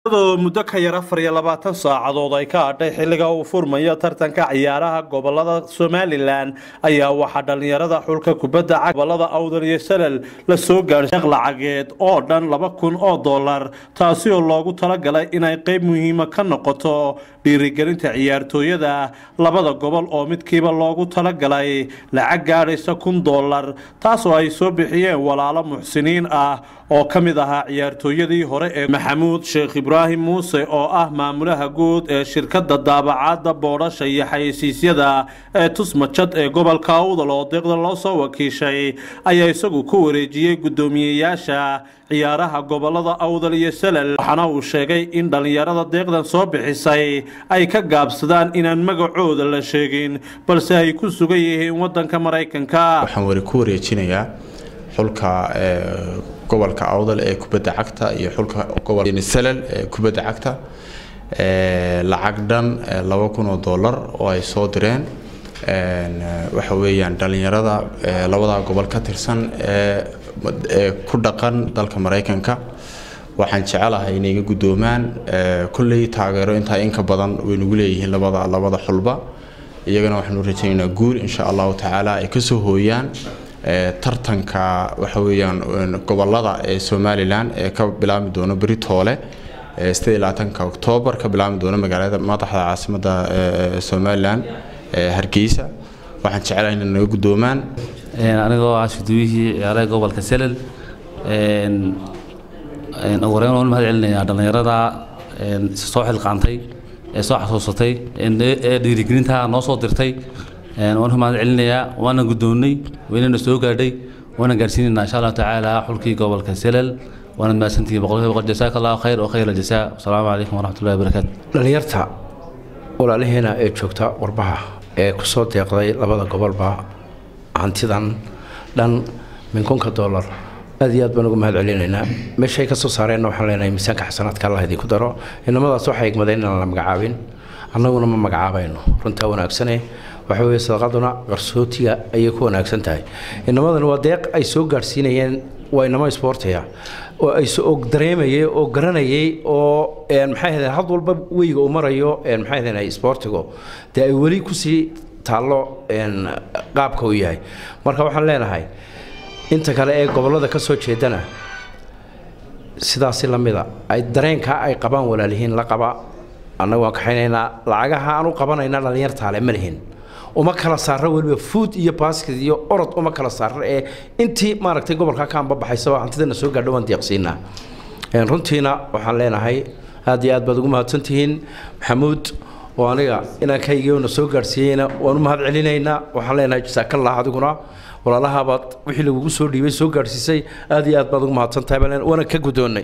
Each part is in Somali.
iyadoo muddo ka yar afar iyo labaatan saacadood ay ka hadhay xilliga uu furmayo tartanka ciyaaraha gobolada somalilan ayaa waxaa dhallinyarada xulka kubadda cagta gobolada awdal iyo salal la soo gaadhay sheekh lacageed oo dhan laba kun oo dollar taasi oo loogu talagalay inay qayb muhiima ka noqoto dhiirigelinta ciyaartooyada labada gobol oo midkiiba loogu talagalay lacag gaadhaysa kun dollar taasoo ay soo bixiyeen walaalo muxsiniin ah oo ka mid ahaa ciyaartooyadii hore ee maxamuud sheekh ibraahim muuse oo ah maamulaha guud ee shirkadda daabacaadda boodhasha iyo xayeysiisyada ee tusmajad ee gobolka awdal oo deeqda loo soo wakiishay ayaa isagu ku wareejiyey guddoomiyeyaasha ciyaaraha gobolada awdal iyo salal waxaana uu sheegay in dhallinyarada deeqdan soo bixisay ay ka gaabsadaan inaan magacooda la sheegin balse ay ku sugan yihiin wadanka maraykanka waxaan wari ku wareejinayaa xulka gobolka awdal ee kubadda cagta iyo xulka gobolka salal ee kubadda cagta lacag dhan laba kun oo dollar oo ay soo direen waxa weeyaan dhallinyarada labada gobol ka tirsan ee ku dhaqan dalka maraykanka waxaan jecelahay inay iga guddoomaan kolley taageero intaa inka badan way nagu leeyihiin labada labada xulba iyagana waxaanu rajaynaynaa guul insha allahu tacaala ay kasoo hooyaan tartanka waxa weeyaan gobolada ee somalilan ee ka bilaabmi doono beri toole sideed iyo labaatanka oktoobar ka bilaabmi doono magaalada madaxda caasimada somalilan hargeysa waxaan jecelahay inay naga guddoomaan anigoo ah shuduwihii ciyaaraha gobolka selel ugu horeyn waan mahad celinayaa dhallinyarada soo xilqaantay ee soo xasuusatay ee dhiirigelinta noo soo dirtay waan mahad celinayaa waana guddoonnay waynana soo gaadhay waana gaadhsiinaynaa insha allahu tacaala xulkii gobolka selel waana mahadsantihiin boqolkiiba boqol jasaaka allahu khayr oo khayr aljasaa wasalaamu calaykum waraxmatullahi wabarakaatu dhallinyarta walaalaheena ee joogta warbaha ee kusoo deeqday labada gobolba hantidan dhan minkunka dollar aad iyo aad baan ugu mahad celinaynaa meeshay ka soo saareenna waxaan leenahay miisaanka xasanaadka allah idinku daro inamadaas waxay igmadeen inaan la magacaabin annaguna ma magacaabayno runtaa wanaagsane waxa weeye sadaqaduna qarsootiga ayay ku wanaagsan tahay inamadani waa deeq ay soo gaadhsiinayeen waa inamo isboortiga oo ay og dareemayay oo garanayay oo maxay ahaydeen had walba weyga uu marayo maxay ahaydeen isboortigu dee ay weli kusii taallo qaabka uu yahay marka waxaan leenahay inta kale ee gobollada ka soo jeedana sidaasi lamida ay dareenkaa ay qabaan walaalihiin la qaba annagu waan kaxaynaynaa lacagaha aan u qabanayna dhallinyartaale ma lihin uma kala saaro weliba fuud iyo baskid iyo orod uma kala saaro ee intii maaragtay gobolka ka anbabaxaysaba hantidana soo gaadho waan deeqsiinaa runtiina waxaan leenahay aad iyo aad baad ugu mahadsantihiin maxamuud oo aniga inaankaygana soo gaadhsiiyeyna waan u mahad celinaynaa waxaan leenahay jasaakallah adiguna walaalahabaad wixii lagugu soo dhiibay soo gaadhsiisay aad iyo aad baad ugu mahadsantahay waana ka guddoonnay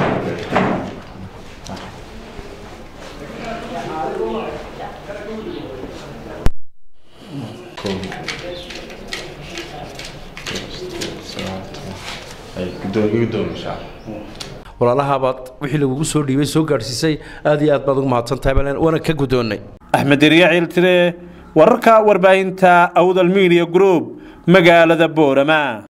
walaalahabaad wixii lagugu soo dhiibay soo gaadhsiisay aad iyo aad baad ugu mahadsantahay waana ka guddoonnay axmed deriya ciiltire wararka warbaahinta awdal media group magaalada boorama